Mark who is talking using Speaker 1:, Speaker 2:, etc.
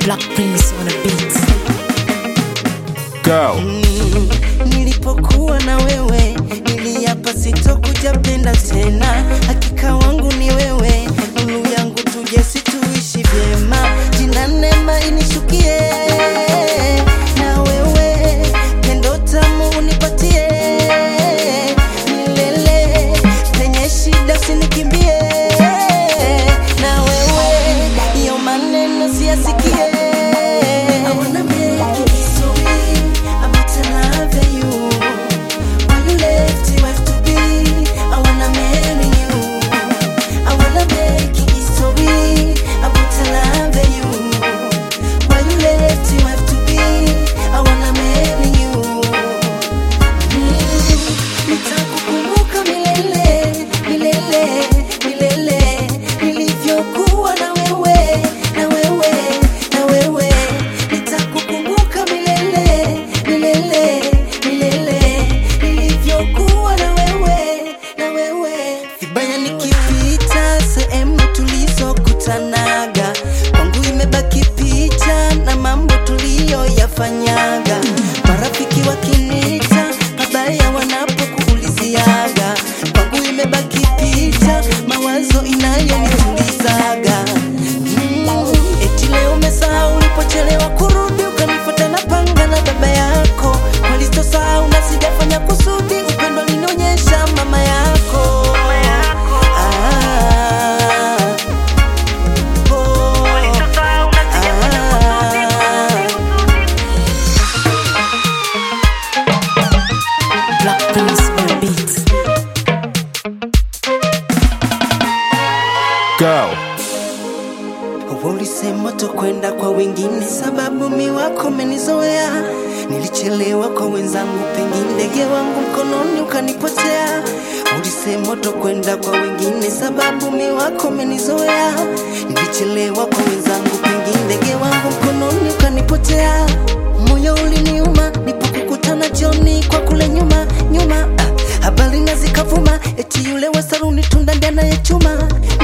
Speaker 1: Black Prince on a beat.
Speaker 2: Go.
Speaker 3: Nilipokuwa na wewe niliapa sitokuja penda tena, hakika wangu ni wewe, nuru yangu tuje situishi vyema, jina neema inishukie na wewe, pendo tamu unipatie milele, penye shida usinikimbie na wewe, iyo maneno siyasikie I wanna make it history about to love you. Why you left you have to be? I wanna marry you. I wanna make it history about to love you. Why you left you have to be? I wanna marry you. Mm, Nitakukumbuka milele, milele, milele, nilivyokuwa na wewe, na wewe, na wewe. Nitakukumbuka milele, milele, milele, nilivyokuwa na wewe, na wewe. Vibaya nikipita sehemu tulizokutanaga, kwangu imebaki picha na mambo tuliyoyafanyaga. Marafiki wakinita mabaya wanapokuuliziaga, kwangu imebaki picha, mawazo inayonitulizaga. Mm, eti leo umesahau ulipochelewa kurudi, ukanifuata na panga na baba yako. Walisosahau na sijafanya kusudi, upendo linionyesha mama yako. Ah, oh, ah.
Speaker 1: Black Prince on a beat.
Speaker 2: Go.
Speaker 3: Ulisema tokwenda kwa wengine sababu mi wako menizoea. Nilichelewa kwa wenzangu, pengine ndege wangu mkononi ukanipotea. Ulisema tokwenda kwa wengine sababu mi wako menizoea. Nilichelewa kwa wenzangu, pengine ndege wangu mkononi ukanipotea. Moyo uliniuma nipokukutana jioni kwa kule nyuma nyuma. Ah, habari na zikavuma eti yule wa saluni tunda ndiye anayechuma